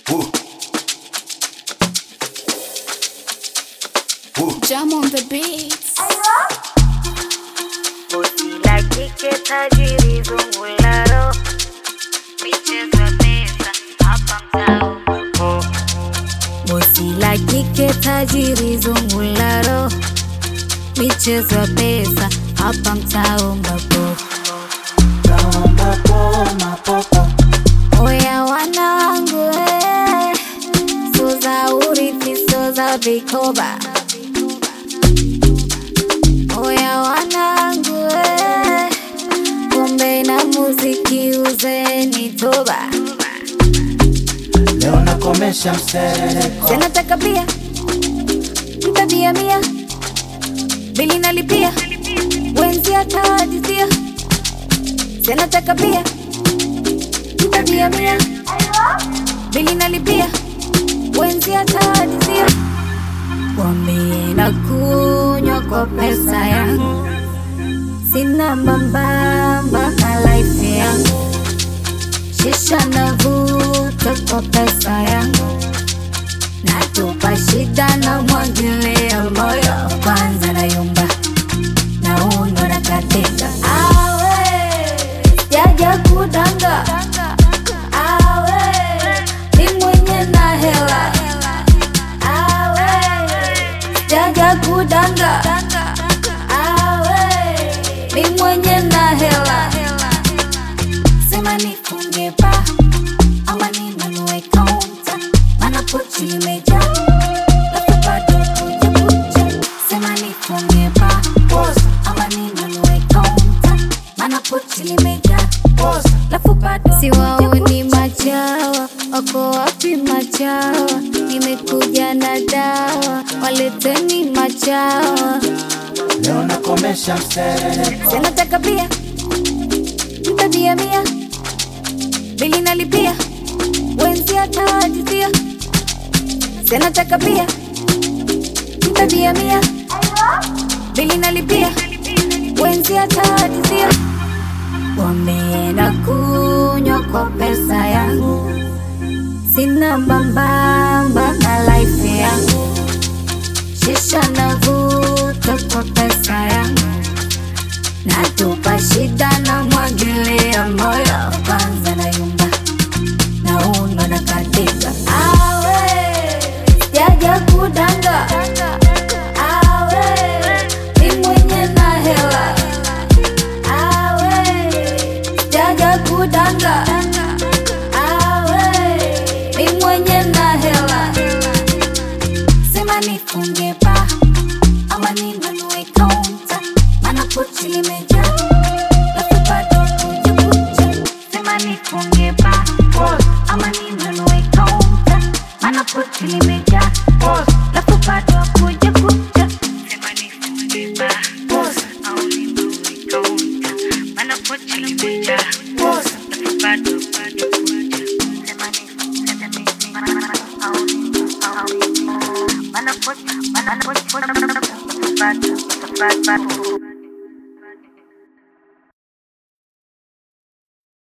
Jam on the beats. Bosi la kike tajiri zungularo michezo pesa hapa mtao Bosi la kike tajiri zungularo michezo pesa hapa mtao mbapo Oya wanangu eh, so za urithi so za vikoba Oya wanangu eh, pombe na muziki uzeni toba Leo nakomesha msereko Zinataka bia mtabia mia bili nalipia wenzi atawajizia Zinataka bia mtabia mia bili nalipia wenzi atawajizia Wambie na kunywa kwa pesa yangu sina mbambamba na life yangu shisha navuta kwa pesa yangu natupa shida na mwagilia moyo kwanza na yumba na uno na katika awe jaja kudanga awe ni mwenye na hela awe jaja kudanga awe ni mwenye na hela sema nifunge ba ama ninunue kaunta maana pochi limejaa alafu bado kuja kuja sema nifunge ba ama ninunue kaunta maana pochi limejaa alafu bado siwaoni machawa wako wapi machawa nimekuja na dawa waleteni machawa Leo nakomesha msereko Zinataka bia mtabia mia bili nalipia wenzi atawajizia Zinataka bia mtabia mia bili nalipia wenzi atawajizia Wambie na kunywa kwa pesa yangu sina mbambamba na life yangu shisha navuta kwa pesa yangu natupa shida na mwagilia moyo kwanza na yumba na uno na katika awe jaja kudanga awe ni mwenye na hela awe jaja kudanga awe ni mwenye na hela sema nifunge ba ama ninunue kaunta maana pochi limejaa alafu bado kuja kuja sema nifunge ba ama ninunue kaunta maana pochi limejaa alafu bado kuja kuja sema nifunge ba au ninunue kaunta maana pochi limejaa alafu bado bado kuja sema nifunge au ninunue Mana put, mana put, put, put, put, put, put, put, put, put,